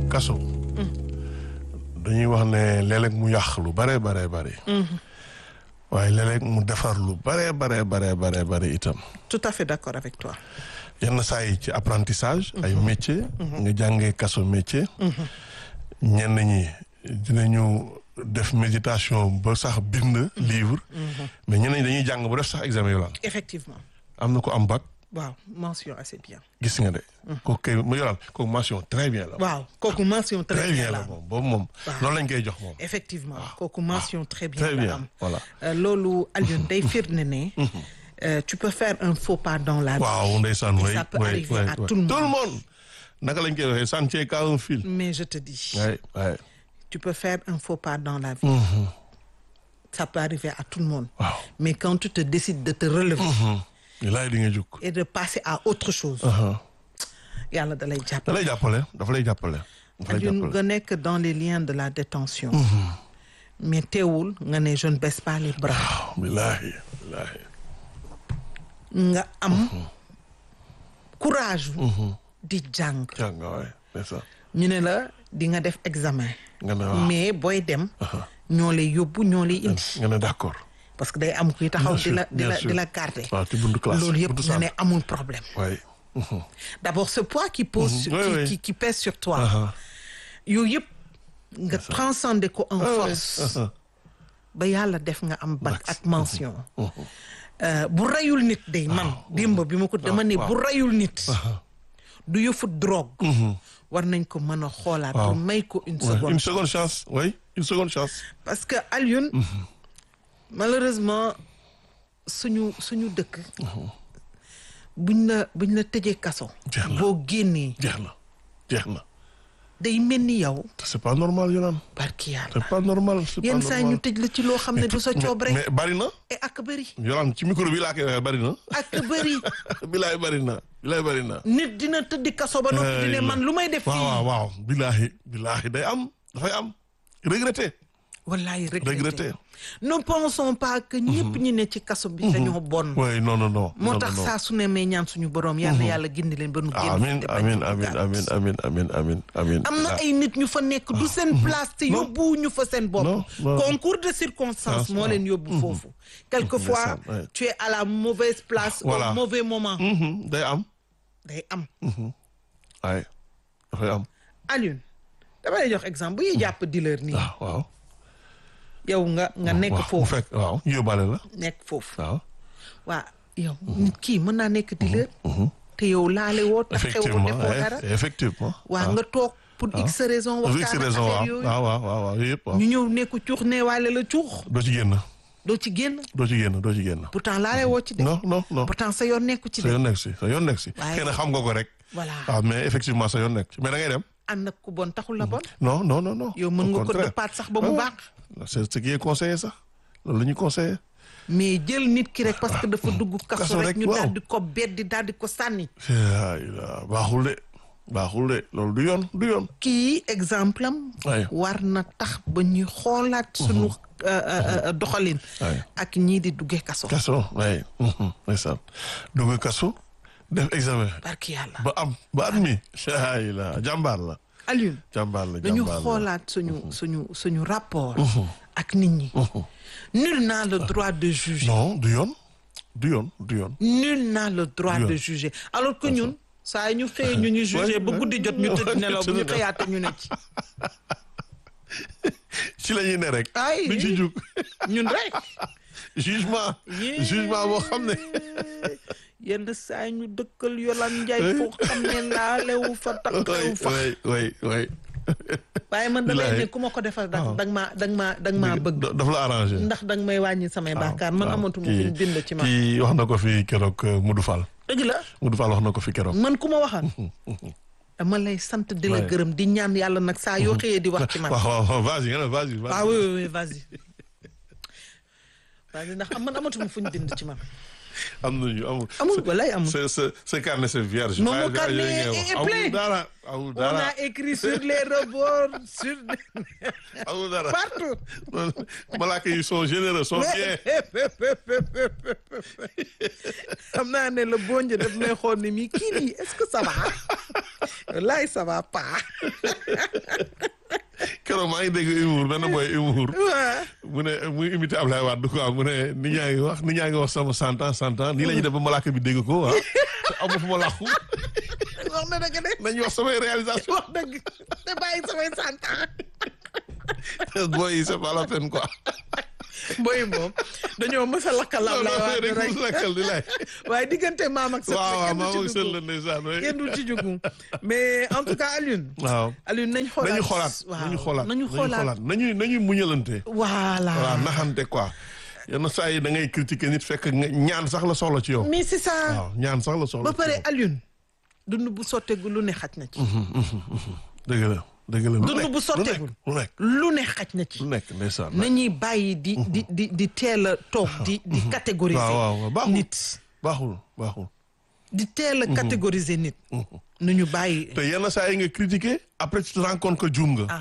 kaso dañuy wax ne léeg-léeg mu yàq lu bare bare bare waaye léeg-léeg mu defar lu bare bare bare bare bare itam tout à fait d'accord avec toi yenn saa yi ci apprentissage ay métier nga jàngee kaso métier ñenn ñi dinañu def méditation ba sax bind livre mais ñenn ñi dañuy jàng ba def sax examen yolaan effectivement am na ko am bac waaw mention assez bien gis nga de kooku kay mu yolaan kooku mention très bien la waaw kooku mention très très bien bien la la moom boobu moom loolu lañ koy jox moom effectivement kooku mention très bien très la bien am voilà Euh, loolu Alioune day firnde ne euh, tu peux faire un faux pas dans la vie waaw ndeysaan Et way ça peut way arriver way à way. tout le monde. tout le monde naka lañ koy waxee ça ne tient qu'à un fil mais je te dis way way tu peux faire un faux pas dans la vie ça peut arriver à tout le monde waaw mais quand tu te décides de te relever laay di nga jug et de passer à autre chose yàlla da lay da jàppale lay jàppale dafa lay jàppale dafa lay Alioune jàppale nga nekk dans les liens de la détention mais teewul nga ne je ne baisse pas les bras waaw billaahi billaahi nga am courage di jàng jàng waay c'est ça ñu ne la di nga def examen nga ne waaw mais booy dem ñoo lay yóbbu ñoo lay indi nga ne d'accord parce que day am kuy taxaw Bien di la sûr, di bien la sûr. di la garder waaw ci buntu classe loolu yëpp buntu nga ne salle. amul problème waay d'abord ce poids qui pose sur- Oui, qui, oui. qui qui pèse sur toi aha yooyu yëpp nga transcender ko en ouais. force ba yàlla def nga am bac ak mention Euh, bu rayul nit day man démb bi ma ko dama ne bu rayul nit du yëfu drogue war nañ ko mën a xoolaat Waaw. pour may ko une Ouais, seconde une seconde chance oui une seconde chance parce que Alioune malheureusement suñu suñu dëkk buñ la buñ la tëjee kaso Jeex na. boo génnee jeex na jeex na day mel ni yow c'est pas normal Yolaan barki yàlla c'est pas normal c'est pas yenn saa ñu normal tëj la ci loo xam ne du sa coob rek mais bari na et ak bëri Yolaan ci micro bi laa koy waxee bari na ak bëri bilaay bari na bilaay bari na nit dina tëddi kaso ba noppi di ne man lu may def waaw waaw fii waaw bilaahi bilaahi day am dafay am regretté wallaay regretté regretté ne pensons pas que ñëpp ñi ne ci kaso bi dañoo bon oui non non non moo non, tax non, non. saa su ne may ñaan suñu borom yàlla yàlla gindi leen ba nu génn amin te bañ amin a amin duggaat. amin amin amin amin amin am na ay nit ñu fa nekk du seen place te Non. yóbbu ñu fa seen bopp Non, non. concours de circonstances moo leen yóbbu foofu quelquefois Ndeysaan, ouais. tu es à la mauvaise place Voilà. au mauvais moment Mhm, day am day am ay dafay am Alioune dama lay jox exemple bu ñuy jàpp dealer nii waaw waaw yow nga nga nekk waaw, bu foofu fekk waaw yóbbaale la nekk foofu waaw waa yow nit kii mën naa nekk dealer te yow laale woo taxew ko effectivement defoo eh, dara effectivement waa nga toog pour x raison Pour X waxtaan ak raison waaw affaire yooyu waaw waaw waaw waaw yooyu yëpp waaw ñu ñëw nekk cuux neewaale la cuux doo ci génn doo ci génn doo ci génn doo ci génn pourtant laale woo ci de non non non pourtant sa yoon nekku ci sa de yoon nekk si sa yoon nekk si Waaye- xëy na xam nga ko rek voilà waaw mais effectivement sa yoon nekk si mais da ngay dem ànd ak ku bon taxul la bon non non non non yow mën Au nga ko contraire. dëppaat sax ba mu Ah, baax c'est ce qui est conseillé sax loolu la ñuy conseillé mais jël nit ki rek parce que dafa dugg Kaso kaso rek rek, ñu waaw. daal di ko beddi daal di ko sànni ay la baaxul de baaxul de loolu du yoon du yoon kii exemple am Ay. war na tax ba ñuy xoolaat sunu euh, euh, euh, doxalin Ay. ak ñii di duggee kaso kaso way ndeysaan dugg kaso def examen barki yàlla ba am ba am mi ay la jàmbaar la Alioune jàmbaar la dañu jàmbaar la xoolaat suñu suñu suñu rapport ak nit ñi nul n'a le droit de juger non du yoon du yoon du yoon nul n'a le droit Bien. de juger alors que ñun saa ñu xëyee ñu ñu juger ba guddi jot ñu tëdd nelaw bu ñu xëyaate ñu ne ci ci la ñuy ne rek Ay. duñ ci jug ñun rek jugement Yee. jugement boo xam ne yenn saa ñu dëkkal Yolan Njaay foo xam ne laalewu fa takkewu fa way way way waaye man damay Bilaay. ne ku ma ko defal da danga maa danga maa danga maa bëgg Da- dafa la arrangé ndax danga may wàññi samay bàkkaar man waaw. amatuma Kii- fuñ bind ci man kii wax na ko fi keroog euh, Modou Fall dëgg la Modou Fall wax na ko fi keroog man ku ma waxal dama lay sant di la Ouais. gërëm di ñaan yàlla nag saa yoo xëyee di wax ci man waaw waaw waaw vas-y nga ne vas-y vas-y. ah oui oui oui vas-y vas-y ndax am man amatuma fuñ bind ci man am nañu amul. amul walaay amul. ce ce ce carnet c'est vierge. Non, mon Waaye carnet yooyu ngay est- wax. est amul plein. dara amul on dara a écrit sur les rebords sur amul dara. partout. malaaka yi sont généreux sont bien. xam naa ne la bonj daf may xool ni mi kii nii est-ce que ça va wallaay ça va pas. keroog maa ngi dégg humour benn boy humour. waaw. mu ne muy imité Ablaye Wade quoi mu ne nit ñaa ngi wax nit ñaa ngi wax sama cent ans cent ans nii la ñuy def ba malaaka bi dégg ko ah te amu fu ma làqu wax na dëgg de nañu wax samay réalisation wax dëgg te bàyyi samay sant booy yi c'est pas la peine quoi. boy moom dañoo mës a lakkal non Ablaye non Wade rek rek mu lakkal di lay. waaye diggante maam ak sët waaw waaw kenn maa du ngi ci seetlu dugg ndeysaan oui. kenn du ci jugu mais en tout cas Alioune waaw Alioune nañ xoolaat nañu xoolaat waaw nañu xoolaat nañu xoolaat nañu nañu muñalante. voilà voilà naxante quoi yenn saa yi da ngay critiquer nit fekk nga ñaan sax la soxla ci yow. mais c'est ça waaw ñaan sax la soxla ba ci pare yow. Alioune dund bu sotteegul lu ne xaj na ci dëgg la dëgg la. lu dund nekk, bu sotteegul lu nekk lu ne xaj na ci lu nekk ndeysaan. nañuy bàyyi di di di di teel a toog di di catégoriser waaw waaw waaw baaxul nit baaxul baaxul. di teel a catégoriser nit nu ñu bàyyi te yenn saa yi nga critiquer après tu te rends compte que juum nga.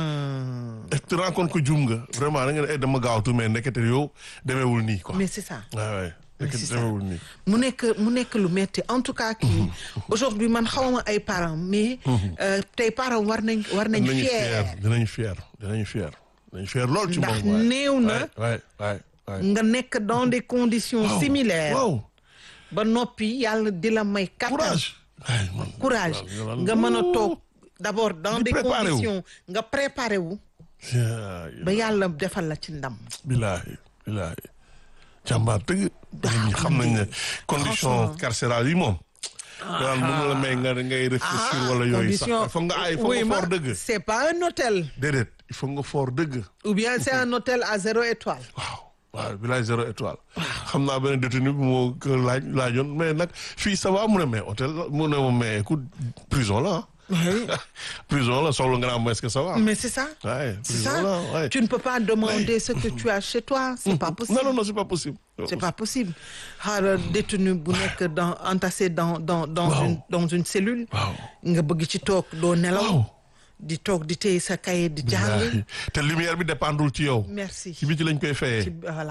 aha tu te rends compte que juum nga vraiment da nga ne eh, dama gaawtu mais ndekete yow demeewul nii quoi. mais c'est ça waaw waay ndekete c'est ça. demeewul nii. mu nekk mu nekk lu metti en tout cas kii aujourd'hui man xawma ay parents mais euh, tey parents war nañ war nañ dinañu fier fier dinañu fier dinañu fier dinañu fier lool ci ndax moom waay. néew na waay waay waay. nga nekk dans des conditions Waaw, similaires waaw ba noppi yàlla di la may kattan courage. ay man courage waaw, nga mën a toog d'abord dans Di des préparé wu. conditions nga préparé wu yaa ba yàlla defal la ci ndam bilaahi bilaahi jàmbaar dëgg ñi xam nañ ne condition Franchement. carcérale yi moom daal mënu la may nga ngay réfléchir wala yooyu sax il faut nga ay il faut oui nga ma fort dëgg c'est pas un hôtel déedéet il faut nga fort dëgg ou bien c'est un hôtel à zéro étoile waaw waaw bilaay zéro étoile xam naa benn détenu bi moo ko laaj laajoon mais nag fii ça va mu ne mais hôtel la mu ne ma mais écoute prison la ah prison la soxla nga naa mais est-ce que ça va mais c'est ça ouais c'est prison ça la ouais. tu ne peux pas demander ce que tu as chez toi c'est pas possible non non non c'est pas possible c'est pas possible xaaral détenu bu nekk dans entassé dans dans dans Waaw. une dans une cellule waaw nga bëgg ci toog doo nelaw waaw di toog di téye sa cahier di jàng Bilaay. te lumière bi dépendul ci yow merci ci biti lañ koy fayee ci voilà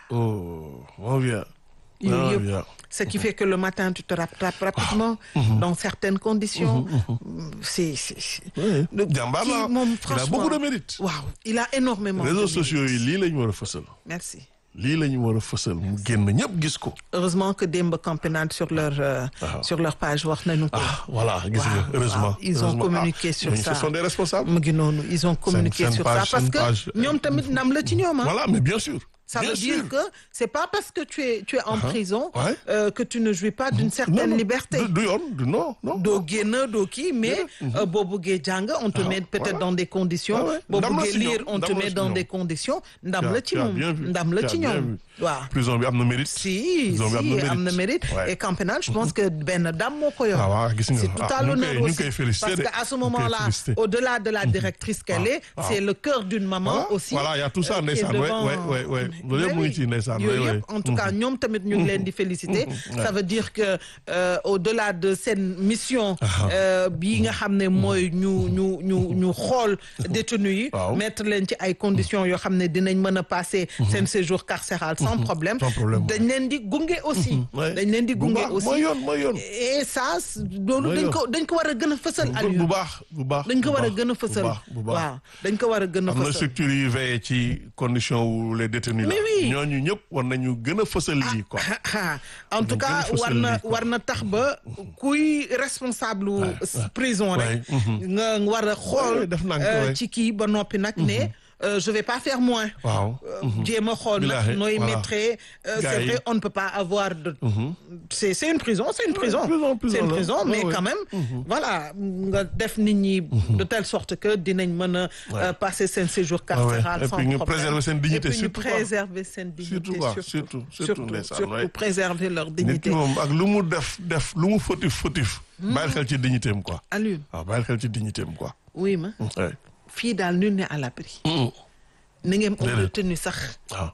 oh mon vieux mon yooyu vieux yëpp ce qui fait que le matin tu te rattrapes rapidement dans certaines conditions c'est c'est c'est- Oui. Le- Jàmbaar kii la. moom Il a franchement beaucoup de mérite. waaw il a énormément de réseaux mérite. sociaux yi lii la ñu war a fësal merci lii la ñu war a fësal mu génn ñëpp gis ko heureusement que démb campagnat sur leur euh, Waaw. sur leur page wax nañu ko ah voilà gis nga Waaw, heureusement waaw. Ils ont heureusement. communiqué Ah, sur ñooñu ça. ce sont des responsables mu ngi noonu ils ont communiqué seen sur page, ça parce seen que page, euh, ñoom tamit ndam la ci ñoom ah voilà mais bien sûr ça bien veut sûr. dire que c'est pas parce que tu es tu es en prison Ouais. euh, que tu ne jouis pas d'une non certaine non liberté du du yoon du non non doo génn doo kii mais euh, boo bëggee jàng on te Ah, met peut-être voilà. dans des conditions Ah ouais. boo Ndam la bëggee ci ñoom, lire on te ndam la met ci dans ñoom. des conditions ndam Tu as- la ci tu as moom bien vu. ndam la Tu ci as bien ñoom vu. waaw prison bi am na mérite si Prison bi si am na mérite Ouais. et campagnat je pense que benn dame moo ko yor Ah waaw, gis nga. c'est Ah, tout à ñu ngi l'honneur koy- ñu ngi aussi koy féliciter parce de. que à ce Ñu ngi koy moment-là féliciter. au-delà de la directrice qu'elle est waaw. c'est le cœur d'une maman Voilà, aussi voilà, il y a tout ça, euh, qui est ndeysaan, ouais, devant- ouais, ouais, ouais. Loolu yëpp mu ngi ci, ndeysaan, yooyu ouais, yëpp ouais. en tout cas ñoom tamit ñu ngi leen di féliciter ça veut dire que euh, au-delà de seen mission euh, bii nga xam ne mooy ñu ñu ñu ñu xool détenus yi Waaw. mettre leen ci ay conditions yoo xam ne dinañ mën a passer seen séjour carcéral sans problème Sans problème, dañ leen di gunge aussi Ouais. dañ leen di Bu gunge baax, aussi mooy yoon mooy yoon et ça c- loolu Mooy dañ yoon. ko dañ ko war a gën a fësal bu Aliou baax bu baax dañ ko bu war a baax, gën a bu fësal baax bu baax waaw dañ ko war a gën a am na fësal structure yi veillé ci condition wu les détenus Mais là oui. ñooñu ñëpp war nañu gën a fësal lii quoi en tout Dañ cas gën a war fësal na lii, quoi. war na tax ba kuy responsable wu prison rek nga war a xool Ouais, def naa ko, euh, ouais. ci kii ba noppi nag ne euh, je vais pas faire moins waaw jéem a xool nag Bilaay, nooy voilà. mettre euh, Gars c'est yi. vrai on ne peut pas avoir de c'est c'est une prison c'est une prison prison, prison c'est une la. prison Ouais, mais ouais. quand même voilà nga def nit ñi de telle sorte que dinañ mën a euh, passer seen séjour carcéral Et sans puis ñu problème préserver seen dignité, et puis ñu surtout, quoi. préserver seen dignité Surtout, quoi, surtout, surtout, ndeysaan, surtout ouais. préserver leur nit dignité ki moom ak lu mu def def lu mu fautif fautif bàyyil xel ci dignité am quoi Aliou waaw bàyyil xel ci dignité am quoi oui ma ouais. fii daal nul n'est à l'abri ni ngeen Déedéet. retenu sax waaw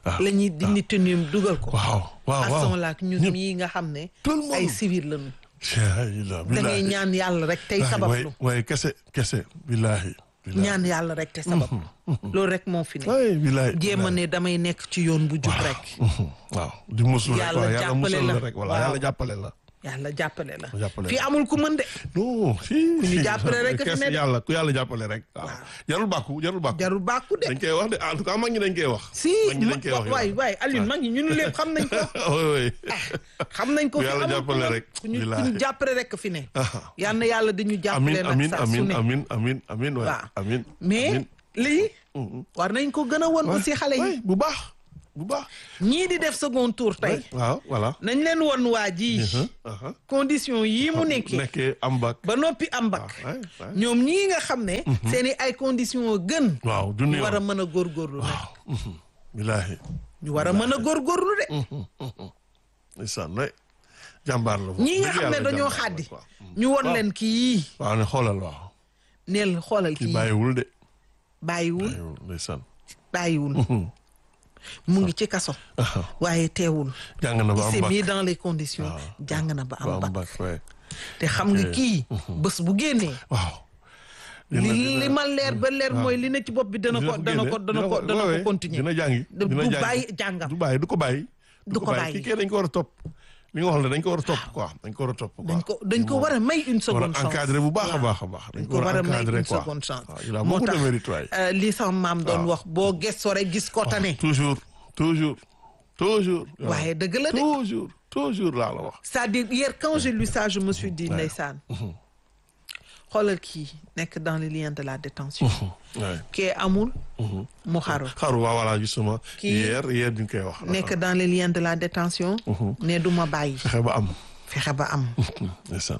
la ñuy dindi tenue dugal ko waaw waaw waaw ason laak ñun mii nga xam ne Tout le monde. ay civil lañu da da ngay ñaan yàlla rek tey sabablu waaye kese kese billahi billahi ñaan yàlla rek te sabablu loolu rek moo fi ne waaye billahi jéem a ne damay nekk ci yoon bu jub rek waaw di musul rek Yàlla waaw yàlla jàppale musul la. la rek voilà Waaw. yàlla jàppale la yàlla jàppale la Jàppale fii la. amul ku mën de non si ñu jàppale rek a fi kese ne de. yàlla ku yàlla jàppale rek waaw jarul bàkku jarul bàkku jarul bàkku de dañ koy wax de en tout cas mag ñi dañ koy wax si mag ñi dañ koy wax waay waay Alioune mag ñi ñun lépp xam nañ ko oui oui xam nañ ko Ku fi yàlla amul jàppale ku rek, ku ñu ku billaahi. ñu jàppale rek fi ne Aha. yal na yàlla di ñu amin jàppale nag amin saa su amin ne amin amin amin waay Waaw. amin mais amin. lii war nañ ko gën a won aussi xale yi waay bu baax bu baax ñii di def second tour tey waaw voilà nañ leen won waa ji aha condition yii mu nekkee nekkee am bac ba noppi am bac waay waay ñoom ñii nga xam ne seen i ay condition gën waaw du ñu war a yoon mën a góorgóorlu nag waaw billahi ñu war a mën a góorgóorlu de ndeysaan way jàmbaar la ñii nga dëgg xam ne yàlla dañoo jàmbaar la, xaddi quoi. ñu won leen kii waaw ne xoolal waaw neel xoolal kii kii bàyyiwul de bàyyiwul bàyyiwul ndeysaan bàyyiwul mu ngi ci kaso waaye teewul jàng na ba il am s'est bac mis dans les conditions jàng na ba ba am am bac bac waay te xam nga kii bés bu génnee waaw li li ma leer ba leer mooy li ne ci bopp bi dana ko dana ko dana ko dana ko continuer dina jàngi du dina jàngi bàyyi jàngam du bàyyi du ko bàyyi Du ko bàyyi. kii kay dañ ko war a topp li nga wax la dañ ko war a topp quoi dañ ko war a topp quoi dañ ko dañ ko war a may une war seconde a chance encadré bu baax a Waaw. baax a baax dañ ko war a may encadré une quoi seconde chance waaw il a moo beaucoup de tax mérite waay euh, li sama maam doon wax boo gëstoo rek gis ko tane toujours toujours toujours waaye dëgg la de toujours toujours laa la wax c'est-à-dire hier quand j'ai lu ça je me suis dit ndeysaan xoolal kii nekk dans les liens de la détention waay kee amul mu xaru xaru waaw voilà justement Kii- hier hier ñu ngi koy wax nekk dans les liens de la détention ne du ma bàyyi fexe ba am fexe ba am ndeysaan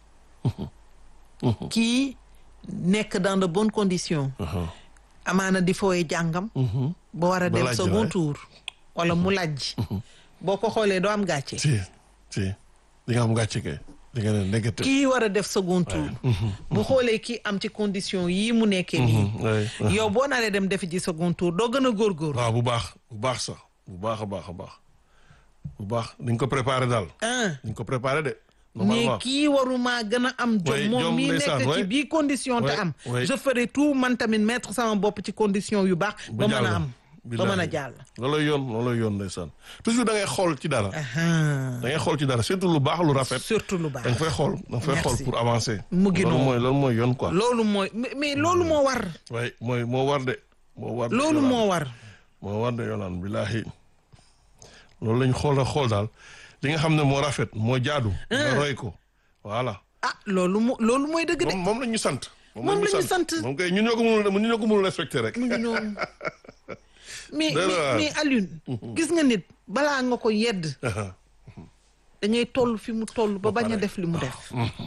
kii nekk dans de bonnes conditions amaana di fooye jàngam ba war a Ba dem lajj second waay. tour wala mu lajj boo ko xoolee doo am gàcce si si di nga am gàcce kay di nga ne négatif kii war a def second tour bu xoolee kii am ci condition yii mu nekkee nii waay yow boo naree dem defi ji second tour doo gën a góorgóor waaw bu baax bu baax sax bu baax a baax a baax bu baax dañ ko préparé daal ah dañ ko préparé de mais normalement kii waruma gën a am jom Oui, moom jom mii ndeysaan, nekk ci oui. bii condition te Oui, am oui. je ferai tout man tamit mettre sama bopp ci condition yu baax ba mën a am ba mën a jàll looloo yoon looloo yoon ndeysaan toujours da ngay xool ci dara Ahan. da ngay xool ci dara surtout lu baax lu rafet surtout lu da nga baax fay xool da nga fay xool Merci. pour avancer Mu ngi loolu noonu. mooy loolu mooy yoon quoi loolu mooy mais mais loolu moo war way mooy moo war de moo war de loolu Yolande. moo war moo war de yolaan billaahi loolu lañ xool a xool daal li nga xam ne moo rafet moo jaadu nga roy ko voilà ah loolu mo loolu mooy dëgg de moom moom la ñu sant Moom la ñu sant. moom kay ñun ñoo ko mënul ñun ñoo ko mënul respecté rek mu ngi noonu mais Dara. mais mais Alioune gis nga nit balaa nga ko yedd da ngay toll fi mu toll ba bañ a def li mu def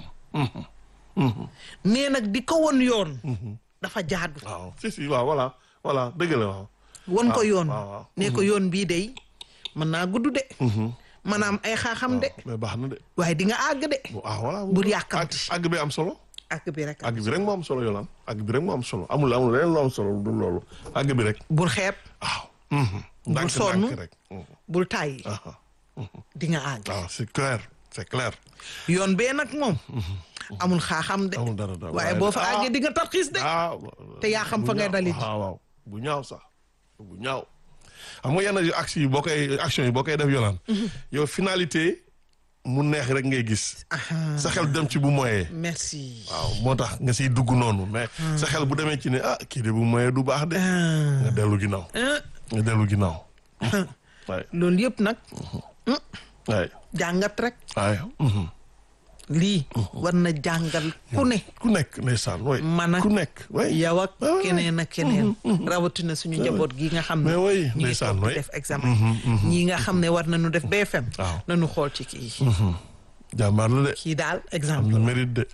mais nag di ko won yoon dafa jaadu waaw si si waaw voilà voilà dëgg la waaw won ko yoon waaw, waaw. ne ko yoon bii day mën naa gudd de maanaam ay xaaxam de mais baax na de waaye di nga àgg de bu ah voilà Bul yàkkamti. àgg àgg bi am solo àgg bi rek àgg bi rek moo am solo yolaan àgg bi rek moo am solo amul amul leneen lu am solo du loolu àgg bi rek bul xeeb waaw ndànk sonn. ndànk rek Mhm. bul tàyyi Ah, di nga àgg waaw c'est clair c'est clair yoon bee nag moom amul xaaxam de amul dara dara waaye boo fa ah, àggee di nga tarxiis de ah te yaa xam bu fa ngay ñaaw. dalit. waaw waaw bu ñaaw sax bu ñaaw xam nga yenn action yi boo koy action yi boo koy def yolaan yow finalité mu neex rek ngay gis Aha. sa xel dem ci bu moyee merci waaw moo tax nga siy dugg noonu mais sa xel bu demee ci ne ah kii de bu moyee du baax de Ah. nga dellu ginnaaw Ah. nga dellu ginnaaw waay loolu yëpp nag waay jàngat rek waay mhm. lii war na jàngal ku ne ku nekk ndeysaan way man ak ku nekk way yow ak Ah. keneen ak keneen rawatina suñu njaboot gi nga xam ne mais way ñi ngi ndeysaan toog di way def examen ñii nga xam ne war nañu def BFM Waaw. nañu xool ci kii jàmbaar la de kii daal am exemple na mérite de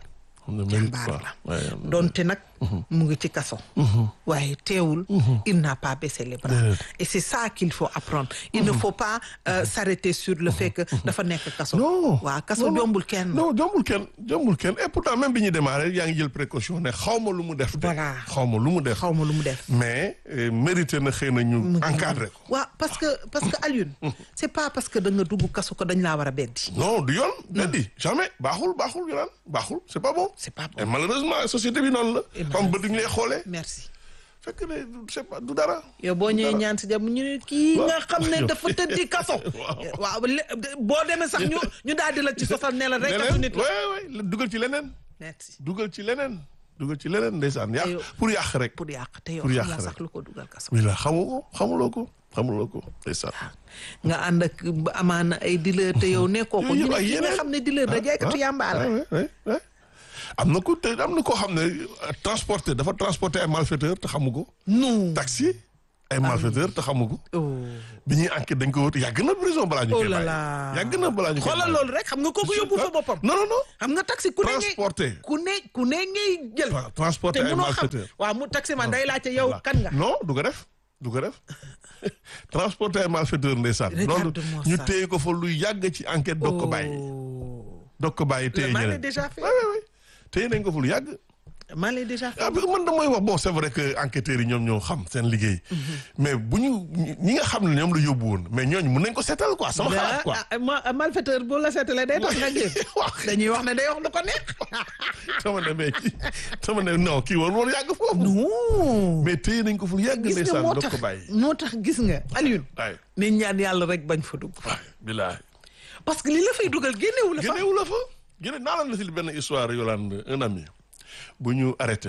am na mérite jàmbaar quoi la Ouais, am na- donte nag mu ngi ci kaso waaye teewul il n'a pas baissé les bras Déedéet. et c'est ça qu'il faut apprendre il ne faut pas euh, s'arrêter sur le fait que dafa nekk kaso non waaw kaso non, non. jombul kenn non jombul kenn jombul kenn et pourtant même bi ñu démarré yaa ngi jël précaution ne xaw ma lu mu def de Voilà. xaw ma lu mu def xaw ma lu mu def mais euh, mérité na xëy na ñu encadré ko waaw parce que parce que Alioune c'est pas parce que da nga dugg kaso ko dañ laa war a beddi non du yoon beddi jamais baaxul baaxul yolaan baaxul c'est pas bon c'est pas et bon malheureusement société bi noonu la comme ba duñu lay xoolee merci fekk ne c'est pas du dara yow boo ñëwee Dara. ñaan si jàmm ñu ne kii Waaw. nga xam ne dafa tëddi kaso Waaw. waaw le- boo demee sax ñu ñu daal di la ci sosal ne la rek katu leneen nit la ouais ouais dugal ci leneen merci dugal ci leneen dugal ci leneen ndeysaan yàq Aywa. pour yàq rek pour yàq te yow Pour xam yàq nga rek. sax lu ko dugal kaso oui la xamu ko xamuloo ko xamuloo ko ndeysaan nga ànd ak ba amaana ay dealer te yow nekkoo ko ñu Yooyu yëpp ne ay kii nga yeneen. xam ne dealer da jaaykatu yàmbaa la ouais, ouais, ouais. am na ko te am na koo xam ne euh, transporté dafa transporté ay malfaiteur te xamu ko non taxi ay malfaiteur te xamu ko oh bi ñuy enquête dañ ko wut yàgg na prison balaa ñu oh koy là bàyyi là yàgg na balaa ñu koy xoolal bàyyi. loolu rek xam nga kooku yóbbu fa boppam non non non xam nga taxi ku ne ngay transporté ku ne ku ne ngay jël Tra- transporté te ay munoo xam malfaiteur waaw mu taxi man day laajte yow Voilà. kan nga non du ko def du ko def transporté ay malfaiteur ndeysaan loolu Regarde-moi ñu ça. téye ko fa lu yàgg ci enquête doog ko bàyyi Oh. doog ko bàyyi téye maa l'ai ñeneen déjà fait ouais, ouais, ouais. téye nañ ko fa lu yàgg maa l'ai déjà fait ah man damay wax bon c'est vrai que enquêteurs yi ñoom ñoo xam seen liggéey mais bu ñu ñi nga xam ne ñoom la yóbbu woon mais ñooñu mën nañ ko seetal quoi sama xalaat quoi ah ma malfaiteur bu la seetalee day tax nga génn waaw dañuy wax ne day wax lu ko neex sama ne mais kii sama ne non kii war war yàgg foofu non mais téye nañ ko fu lu yàgg gis nga ndeysaan moo doog tax ko bàyyi moo tax gis nga Alioune waay ni ñaan yàlla rek bañ fa dugg waay bilaay parce que li la fay dugal génnewu la fa génnewu la fa génne naa la si benn histoire Yolande un ami bu ñu arrêté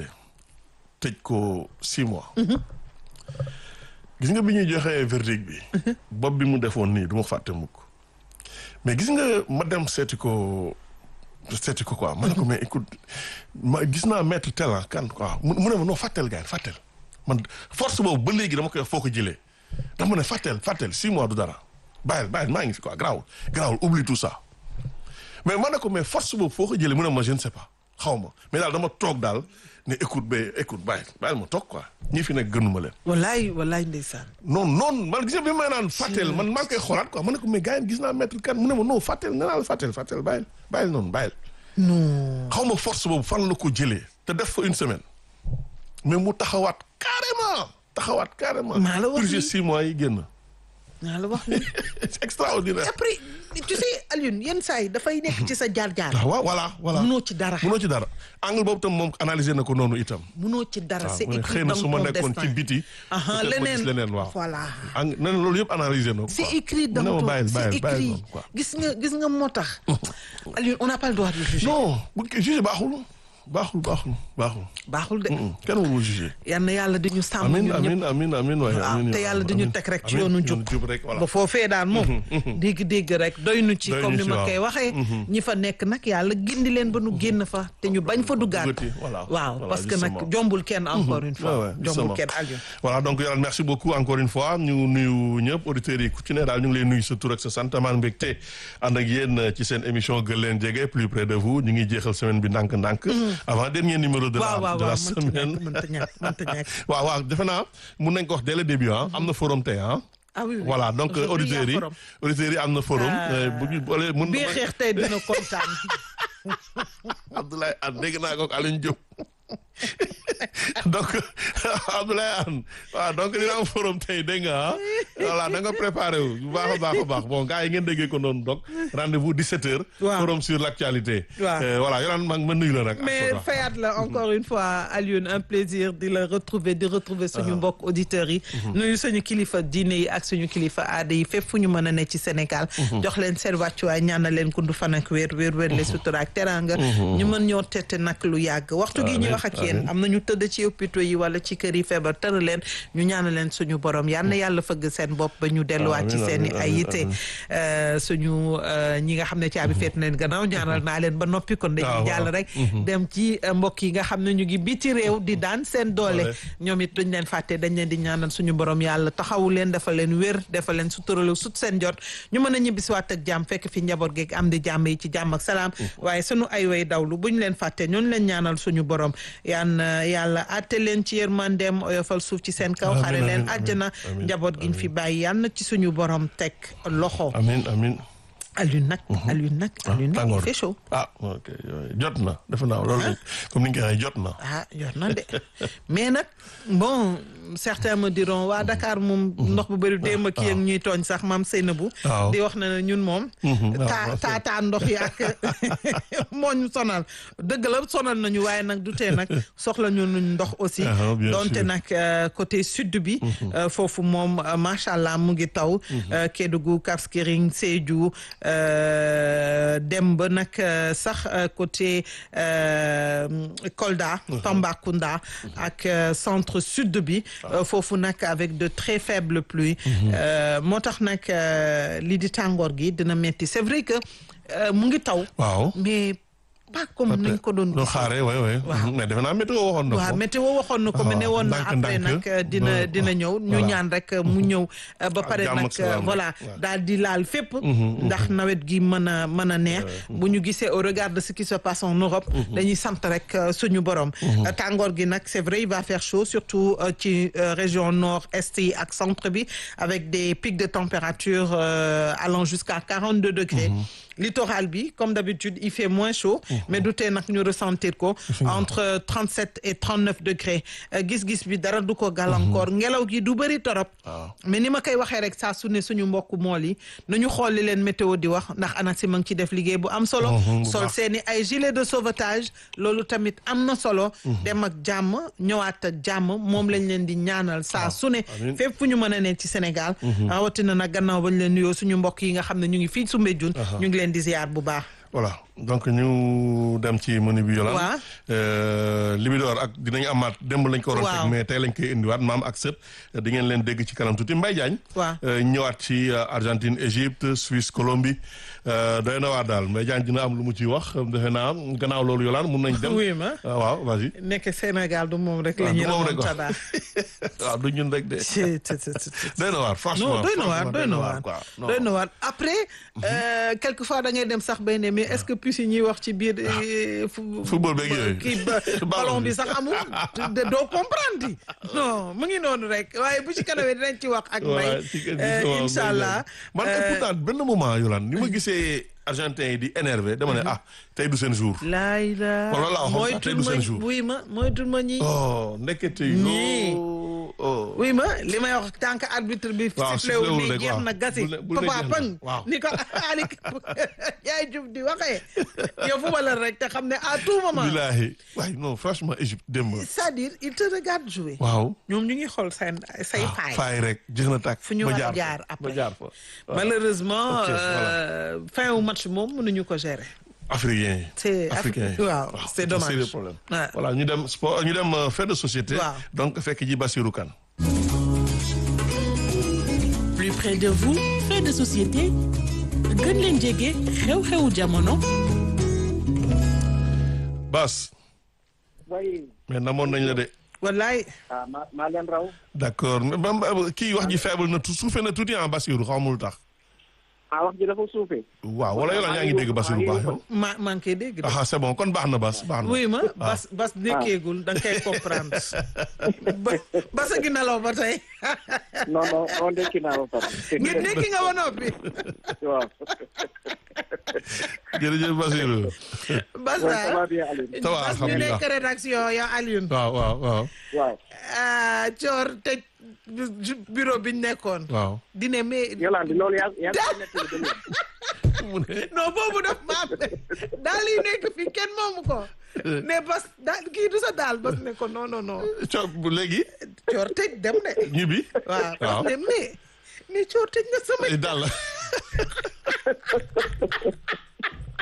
tëj ko six mois gis nga bi ñuy joxee verdict bi bopp bi mu defoon nii du ma fàtte mukk mais gis nga ma dem seeti ko seeti ko quoi ma ne ko mais écoute ma gis naa maître tel ah kan quoi mu mu ne ma non fàttel gars fàttel man force boobu ba léegi dama koy wax foo ko jëlee dama ne fàttel fàttel six mois du dara bàyyil bàyyil maa ngi fi quoi garaawul garaawul oublie tout ça mais ma ne ko mais force boobu foo ko jëlee mu ne ma je ne sais pas xaw ma mais daal dama toog daal ne écoute ba écoute bàyyi bàyyil ma toog quoi ñi fi nekk gënuma leen wallaay wallaay ndeysaan non non man gis nga bi may naan fàtteel man maa ngi koy xoolaat quoi ma ne ko mais gars yi gis naa maître kan mu ne ma non fàtteel nga naa la fàtteel fàtteel bàyyil bàyyil noonu bàyyil non xaw ma force boobu fan la ko jëlee te def fa une semaine mais mu taxawaat carrément taxawaat carrément Maa la wax purgé lii. six mois yi génn naa la wax ni c'est extraordinaire après tu sais Alioune yenn saa yi dafay nekk ci sa jaar-jaar ah waaw voilà voilà munoo ci dara munoo ci dara angle boobu tam moom analyser na ko noonu itam munoo ci dara c'est mu ne écrit xëy na dans su ma ton nekkoon ci destin biti aha peut-être ma gis leneen leneen waaw voilà ang neneen loolu yëpp analyser na ko c'est quoi. écrit dans mu ne ma ton bàyyil c'est bàyyil bàyyil écrit noonu quoi gis nga gis nga moo tax Alioune on n'a pas le droit de juger non buñ ko jugé baaxul baaxul baaxul baaxul baaxul de Mm, kenn warul jugé yal na yàlla di ñu sàmm amin ñun ñëpp amin amin amin waaye waaw amin te yàlla di ñu amin, teg rek ci amin, yoonu jub jub rek voilà ba foofee daal moom dégg-dégg rek doy nu ci Doy comme nu ni ci, ma waaw. koy waxee ñi fa nekk nag yàlla gindi leen ba nu génn fa te ñu bañ fa duggaat Duggati, voilà. waaw Voilà, parce que nag justement. jombul kenn encore une Ouais, fois ouais, jombul justement. kenn Alioune voilà donc yàlla merci beaucoup encore une fois ñu nuyu ñëpp auditeurs yi ku ci ne daal ñu ngi leen nuyu sa tur ak sa sant amaan mbégte ànd ak yéen ci seen émission gën leen jege plus près de vous ñu ngi jeexal semaine bi ndànk-ndànk avant dernier numéro de la waaw waaw de la waaw mënta semaine ñàkk mënta ñàkk mënta ñàkk waaw waaw defe naa mun nañ ko wax dès le début ah am na forum tey ah ah oui oui voilà donc Aujourd'hui, auditeurs y a yi forum. auditeurs yi am na forum Ah. euh, bu ñu boole mun bii xeex tey dina kontaan Abdoulaye Anne dégg naa ko ak Alioune Diop donc Abdoulaye Anne waaw donc dina am forum tey dégg nga ah voilà da nga préparé wu bu baax a baax a baax bon gars yi ngeen déggee ko noonu donc rendez-vous 17h. Waaw. forum sur l'actualité. Waaw. Euh, voilà yow ma ma nuyu la nag. mais ak fayaat la encore une fois Alioune un plaisir di la retrouver di retrouver suñu mbokk auditeurs yi nuyu suñu kilifa diine yi ak suñu kilifa aada yi fépp fu ñu mën a ne ci Sénégal jox leen seen wàccuwaay ñaanal leen kundu fan ak wéer wéer wéer le sutura ak teranga ñu mën ñoo tette nag lu yàgg waxtu gi ñu Amiin, wax ak yéen amiin. am nañu tëdd ci hôpitaux yi wala ci kër yi feebar tëra leen ñu ñaanal leen suñu borom yal na yàlla fëgg seen bopp ba ñu delluwaat ci seen i ay yitte suñu ñi nga xam ne caabi feet leen gannaaw ñaanal naa leen ba noppi kon dañuy jàll rek dem ci mbokk yi nga xam ne ñu ngi biti réew di daan seen doole ñoom it duñ leen fàtte dañ leen di ñaanal suñu borom yàlla taxawu leen dafa leen wér dafa leen suturalu sut seen jot ñu mën a ñibbisiwaat ak jàmm fekk fi njaboot geeg am di jàmm yi ci jàmm ak salaam waaye suñu ay way dawlu buñ leen fàtte ñooñu leen ñaanal suñu borom yaan yàlla atte leen ci yërmandeem oyofal suuf ci seen kaw xare leen àjjana njaboot giñ fi bàyyi yal na ci suñu borom teg loxo amin amin Alioune nag Alioune nag Alioune nag il fait chaud ah ok jot na defe naa loolu comme ni nga ko waxee jot na ah jot na de mais nag bon certains me diront waa Dakar moom ndox bu bëri démb kii ak ñuy tooñ sax maam Seynabou di wax na ne ñun moom taa taataa ndox yi ak moo ñu sonal dëgg la sonal nañu waaye nag du tee nag soxla ñu nuñ ndox aussi donte nag côté sud bi foofu moom macha allah mu ngi taw Kédougou Cap Skirring Sédhiou dem ba nag sax côté Kolda Tambacounda ak centre sud bi foofu nag avec de très faibles pluies moo tax nag lii di tàngoor gi dina metti c'est vrai que mu ngi taw waaw mais pas comme nañ ko doon doo xaaree way way mais defe naa météo waxoon na ko waaw météo waxoon na ko mais ne woon na après nag dina dina ñëw ñu ñaan rek mu ñëw ba pare nag voilà daal di laal fépp ndax nawet gi mën a mën a neex bu ñu gisee au regard de ce qui se passe en Europe dañuy sant rek suñu borom tàngoor gi nag c'est vrai il va faire chaud surtout ci région nord est yi ak centre bi avec des pics de température allant jusqu'à 42 degrés littoral bi comme d'habitude il fait moins chaud mais du tee nag ñu ressentir ko entre 37 et 39 degrés gis-gis bi dara du ko gàllankoor ngelaw gi du bëri torop mais ni ma koy waxee rek saa su ne suñu mbokk mool yi nañu xool li leen météo di wax ndax ANACIM a ngi ci def liggéey bu am solo sol seeni ay gilet de sauvetage loolu tamit am na solo dem ak jàmm ñëwaat ak jàmm moom lañ leen di ñaanal saa su ne fépp fu ñu mën a ne ci Sénégal rawatina nag gannaaw bañ leen nuyoo suñu mbokk yi nga xam ne ñu ngi fii Soumbédioune ñu ngi leen di ziar bu baax voilà donc ñu dem ci menu bi yolaan waaw Libidor ak dinañu amaat démb lañ ko waroon teg mais tey lañ koy indiwaat maam ak sët di ngeen leen dégg ci kanam tuuti Mbaye Diagne waaw ñëwaat ci Argentine Égypte Suisse Colombie doy na waar daal Mbaye Diagne dina am lu mu ciy wax defe naa gannaaw loolu yolaan mun nañ dem oui ma waaw vas-y nekk Sénégal du moom rek la ñuy remontada waaw du ñun rek de doy na waar franchement non doy na waar doy na waar doy na waar après quelquefois da ngay dem sax bay ne mais est-ce que puisse yi ñuy wax ci biir football beeg yooyu kii ballon bi sax amul doo comprendre non mu ngi noonu rek waaye bu ci kanamee dinañ ci wax ak may incha allah man pourtant benn moment yolaan ni ma gisee argentin yi di énervé dama ne ah tey du seen jour laay la wala laa waxoon tey du seen jour wuy ma moytul ma ñi oh ndekete ñii oh oui ma li may wax tant que arbitre bi siffléwul ni jeex na gasi papa pang ni ko Ali yaay jub di waxee yow fu ma la rek te xam ne à tout moment bilahi waay non franchement Égypte démb c'est-à-dire il te regarde jouer waaw ñoom ñu ngi xool seen say faay faay rek jeex na tàkk fu ñu war a jaar après ba jaar fa malheureusement fin wu match moom mënuñu ko gérer africain yi c'est africain yi waaw c'est dommage c'est le problème voilà ñu dem sport ñu dem fait de société donc fekk ji Bassirou Kane plus près de vous fait de société gën leen jege xew-xewu jamono Bas oui mais namoon nañ la de wallaay ah maa maa leen raw d'accord kii wax ji faible na suufee na tuuti en Bassirou xamul tax ah wax ji dafa suufee. waaw wala yow yaa ngi dégg Bassirou baax yow. ma maa ngi koy dégg. ah c'est bon kon baax na Bas baax na. oui ma Bas Bas nekkeegul da nga koy comprendre. ba Bas a ngi nelaw ba tey. non non non ndekki naa ba pare. ngi ndekki nga ba noppi. waaw. jërëjëf Bassirou. Bas ça daal va bien Alioune. ça va Bas ñu alhamdulilah nekk rédaction yow Alioune. waaw waaw waaw waaw. ah Thior tëj bureau bi ñu nekkoon. waaw. dine mais. Yolande loolu yaa yaa ngi koy nettali ba léegi. mu ne non boobu daf maa daal yi nekk fii kenn moomu ko. mais Bas daal kii du sa daal Bas ne ko non non non. co bu léegi Thior tëj dem de. ñibbi. waaw waaw. Bas ne mais mais Thior tëj na sama. daal la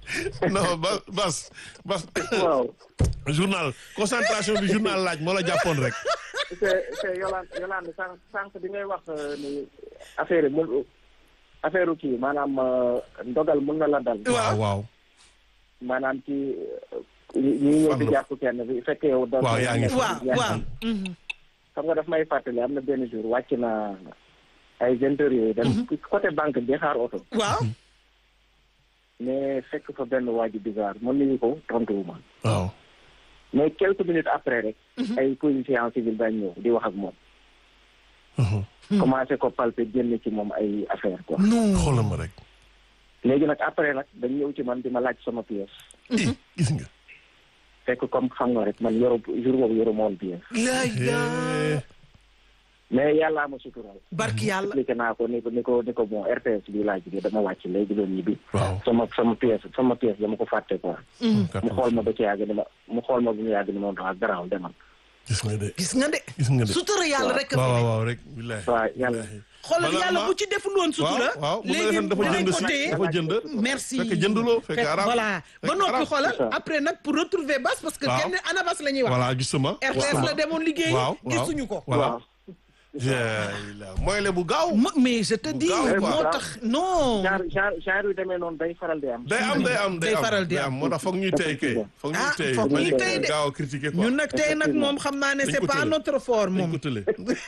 non Bas Bas Bas waaw journal concentration bi journal laaj moo la jàppoon rek. c'est c'est Yolande Yolande sànq sànq bi ngay wax euh, ni affaire yi mun affaire kii maanaam euh, ndogal mun na la dal. waaw waaw. maanaam ci ñi ñi ñëw di Fànn. jàpp kenn bi fekk yow. da- Waaw, yaa ngi fi. waaw waaw. xam nga daf may fàttali am na benn jour wàcc na ay vingt heures yooyu. dem côté banque bi xaar oto. waaw. mais fekk fa benn waa ji bizarre mën nañu ko tontuwuma. waaw. mais quelques minutes après rek. ay policiers en civil dañ ñëw di wax ak moom. commencé ko palper génn ci moom ay affaire quoi. non. xoolal ma rek. léegi nag après nag dañ ñëw ci man di ma laaj sama pièce. i gis nga. fekk comme xam nga rek man yoro jour boobu yoro moon pièce. laay Eh, mais yàllaa ma sutural. barki yàlla. expliqué naa ko ni ko ni ko ni ko bon RTS bi laa jógee dama wàcc léegi doon ñibbi. waaw. sama sama pièce sama pièce dama ko fàtte quoi. mu xool ma ba ci yàgg ni ma mu xool ma bu mu yàgg ni ma wax garaaw demal. gis nga de gis nga de. gis nga de. sutura yàlla rek. waaw waaw waaw rek. billahi. waaw yàlla. xoolal Maanaam yàlla ma- bu ci deful woon sutura. waaw waaw mu léegi defoon dafa dinañ jënd ko si téye. dafa jënd. merci fekk jënduloo fekk Fekk- arab. voilà ba fekk noppi arab. xoolal c'est ça. après nag pour retrouver Bas parce que Waaw. kenn ana Bas la ñuy wax. voilà justement. RTS la demoon liggéey. waaw waaw gisuñu ko. voilà. waaw. Yàlla mooy le bu gaaw. Ma- mais je te dis gaaw quoi. moo tax non. genre genre genre yu demee noonu day faral di am. day am day am Day day am faral di day am. am moo tax foog ñuy tey kay. foog ñuy Ah, tey foog bañ ñuy a tey de. gaaw a critiquer quoi. ñun nag tey nag moom xam naa ne Dañ c'est ko pas tële. notre fort dañ moom. ko tële.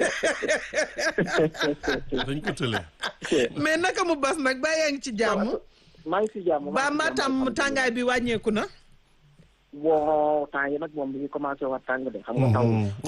dañ ko tële. mais naka mu Bas nag ba yaa ngi ci jàmm. maa ngi si jàmm. ba Matam tàngaay bi wàññeeku na. bon temps yi nag moom bi ñu commencé wax tàng de xam nga taw.